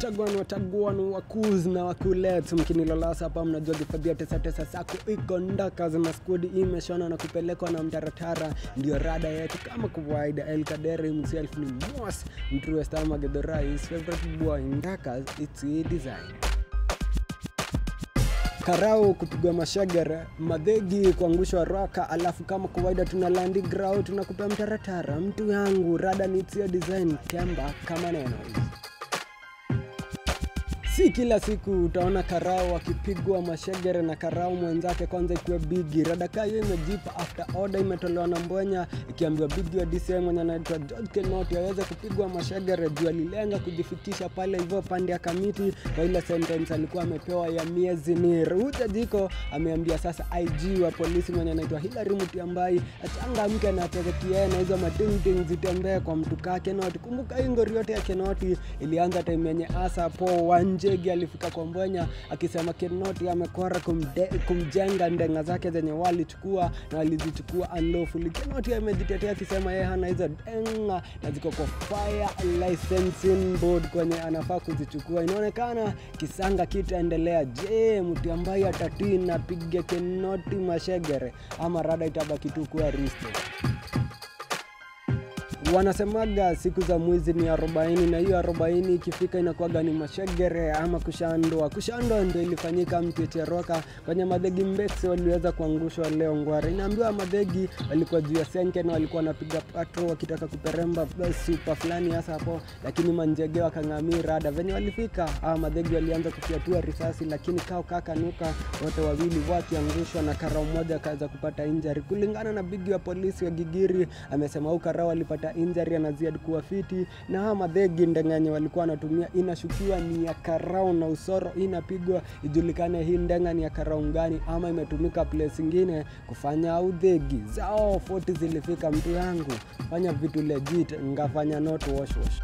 watagwan watagwan wakuz na wakulet mkinilolasa hapa mnajua kifadhia tesa tesa sako iko ndakas na skudi imeshona na kupelekwa na mtaratara ndio rada yetu kama kawaida el kadere himself ni mos mtruestamagedhorais favorite boy ndakas its a design karau kupigwa mashagara madhegi kuangushwa roka alafu kama kawaida tuna landi grau tunakupea mtaratara mtu yangu rada nitio design kemba kama neno hizi si kila siku utaona karau akipigwa mashegere na karau mwenzake kwanza ikuwe bigi radaka hiyo imejipa after order imetolewa na mbwenya ikiambiwa bigi wa dcm mwenye anaitwa george kenoti aweze kupigwa mashegere juu alilenga kujifikisha pale hivyo pande ya kamiti kwa ile sentence alikuwa amepewa ya miezi ni ruta jiko ameambia sasa ig wa polisi mwenye anaitwa hilary mutiambai achangamke na ateketie na hizo matingting zitembee kwa mtu kaa kenoti kumbuka hii ngori yote ya kenoti ilianza time yenye asa po wanje Njegi alifika kwa Mbwenya akisema Kinoti amekora kumde, kumjenga ndenga zake zenye walichukua na walizichukua unlawfully. Kinoti amejitetea akisema yeye hana hizo denga na ziko kwa fire licensing board kwenye anafaa kuzichukua. Inaonekana kisanga kitaendelea. Je, mtu ambaye atatii na piga Kinoti mashegere ama rada itabaki tu kuwa risto? wanasemaga siku za mwizi ni arobaini na hiyo arobaini ikifika inakuwaga ni mashegere ama kushandwa kushandwa ndio ilifanyika mtecheroka kwenye madhegi mbesi waliweza kuangushwa leo ngware inaambiwa madhegi walikuwa juu ya senke na walikuwa wanapiga patro wakitaka kuperemba supa fulani hasa hapo lakini manjege wakang'amii rada venye walifika ah, madhegi walianza kufyatua risasi lakini kao kakanuka wote wawili wakiangushwa na karao mmoja akaweza kupata injari kulingana na bigi wa polisi wa gigiri amesema huu karao alipata injury anaziad kuwa fiti na hawa madhegi ndengenye walikuwa wanatumia inashukiwa ni ya karau na usoro inapigwa ijulikane hii ndenga ni ya karau gani ama imetumika place ingine kufanya udhegi zao 40 zilifika mtu yangu fanya vitu legit ngafanya not wash wash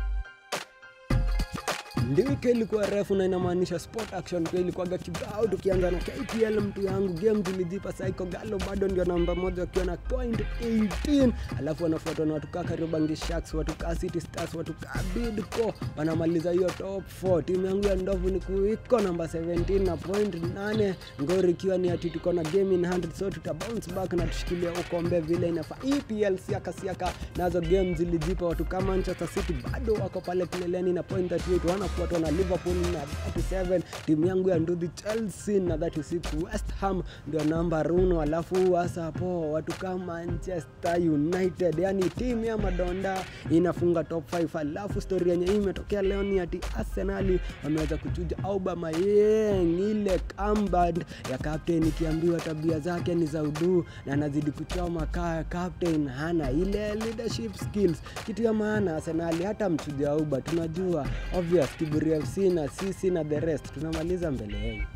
ndiwike ilikuwa refu na inamaanisha sport action pia ilikuwaga kibao tukianza na kpl mtu yangu game tulijipa saiko galo bado ndio namba moja wakiwa na point 18 alafu wanafuatwa na watukaa kariobangi sharks watukaa city stars watukaa bidco wanamaliza hiyo top 4 timu yangu ya ndovu ni kuiko namba 17 na point 8 ngori ikiwa ni ati tuko na game in hand so tuta bounce back na tushikilia ukombe vile inafaa epl siaka siaka nazo game zilijipa watu kama manchester city bado wako pale kileleni na point 38 wanafuatwa na liverpool na 37 timu yangu ya nduthi chelsea na 36 west ham ndio namba runo alafu hasa hapo watu kama manchester united yani timu ya madonda inafunga top 5 alafu stori yenye hii imetokea leo ni ati arsenali wameweza kuchuja aubamayeng ile kamband ya captain ikiambiwa tabia zake ni za uduu na anazidi kuchoma kaa captain hana ile leadership skills kitu ya maana arsenali hata mchuja auba tunajua obvious kiburi fc na sisi na the rest tunamaliza mbele yenu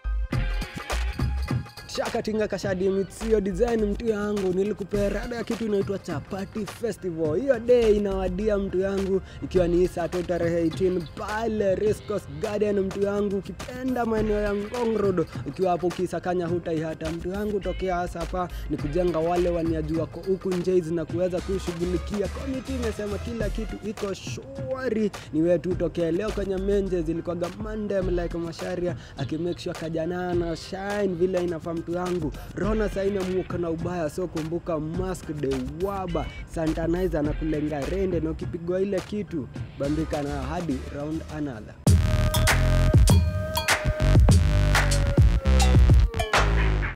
shakatinga kashadi mitsio design mtu yangu nilikupea rada ya kitu inaitwa chapati festival hiyo day inawadia mtu yangu ikiwa ni sato tarehe 18 pale Rescos garden mtu yangu ukipenda maeneo ya ngong road ukiwa hapo ukisakanya hutaihata mtu yangu tokea hasa hapa ni kujenga wale waniajua ko huku njeiz na kuweza kushughulikia komiti imesema kila kitu iko shwari ni wetu tokea leo kwenye menje zilikuwaga mandem like masharia akimake sure kajanaa na shine vile inafaa mtu yangu rona saina muoka na ubaya so kumbuka mask de waba santanizer na kulenga rende na ukipigwa ile kitu bambika na hadi round another